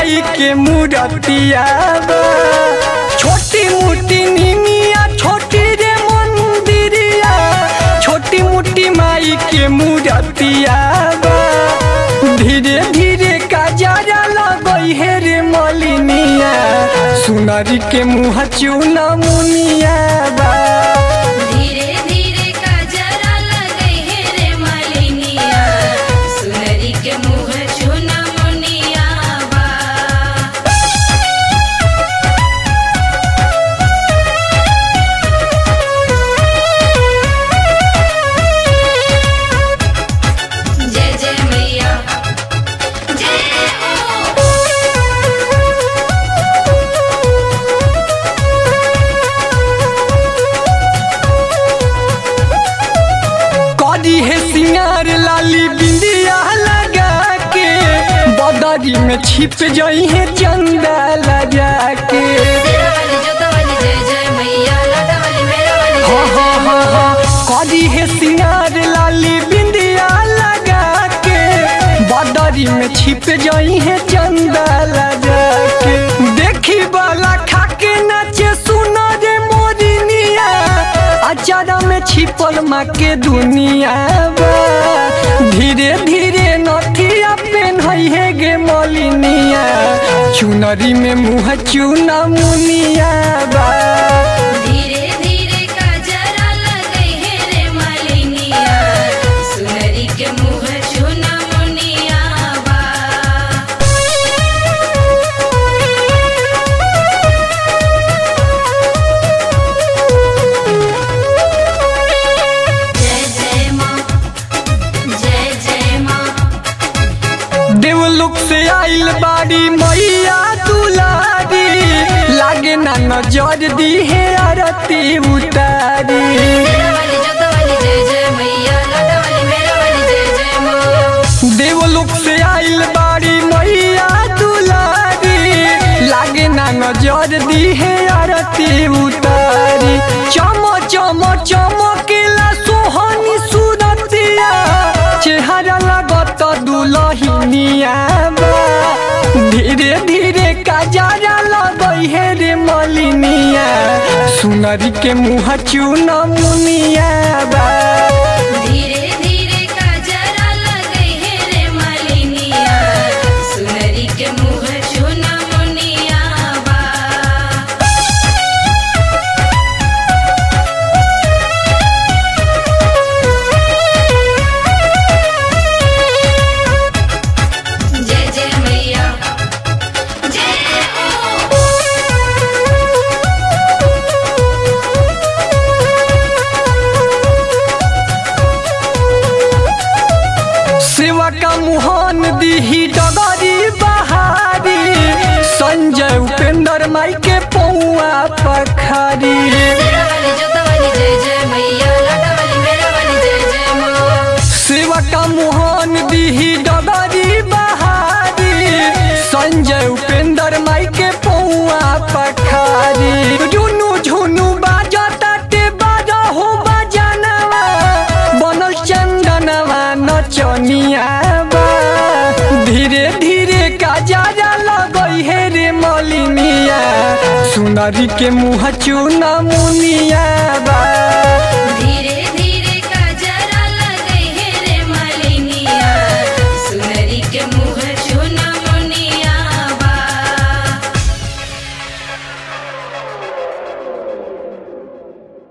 माई के मूर्तिया बा छोटी मोटी निमिया छोटी रे मंदिरिया छोटी मोटी माई के मूर्तिया बा धीरे धीरे काजरा लगई हे रे मलिनिया सुनरी के मुँह चूना मुनिया बा धीरे धीरे काजरा लगई हे रे मालिनिया सुनरी के मुँह चुना मुनिया बा जय जय मैया जय हो करी है सिंगार लाली बिंदिया लगा के बदरी में छिप जई है चंदा लगा के तेरा वाली जोता वाली जय जय मैया लाटा वाली मेरा वाली हा जय हा जय हा हा करी है सिंगार लाली बिंदिया लगा के बदरी में छिप जई है चंदा लगा के देखी वाला खाके नाचे सुनो रे मोरिनिया अचारा में छिपल माँ के दुनिया बा धीरे धीरे नथिया पेन है गे मलिनिया चुनरी में मुँह चूना मुनिया बा धीरे धीरे काजरा लगई हे रे मालिनिया सुनरी के मुँह चुना मुनिया बा जय जय माँ जय जय माँ देवलोक से आइल बाड़ी मैया दुलारी लागे ना नजर दी है आरती उतारी तेरा वाली जोता वाली जय जय मैया लाटा वाली मेरा वाली जय जय माँ देवलोक से आइल बाड़ी मैया दुलारी लागे ना नजर दी है आरती उतारी चम चम चमकेला सोहनी सुरतिया चेहरा लागत दुलहिनिया बा धीरे धीरे काजरा लगई हे रे मलिनिया सुनरी के मुँह चून मुनिया बा धीरे धीरे काजरा लगई हे रे मालिनिया सुनरी के मुँह चुना मुनिया बा जय जय मैया जय हो सेवा का मुहान दीही डगरी बहारी संजय उपेंद्र माई के पौआ पखारी तेरा वाली जोता वाली जय जय मैया लाटा वाली मेरा वाली जय जय माँ सेवा का मुहान दीही डगरी बहारी संजय उपेंद्र माई के पौआ पखारी झुनु झुनु बाजता ते बाजा हो बजानवा बनल चंदनवा नचनिया बा धीरे धीरे काजरा लगई हे रे मलिनिया सुनरी के मुँह चूना मुनिया बा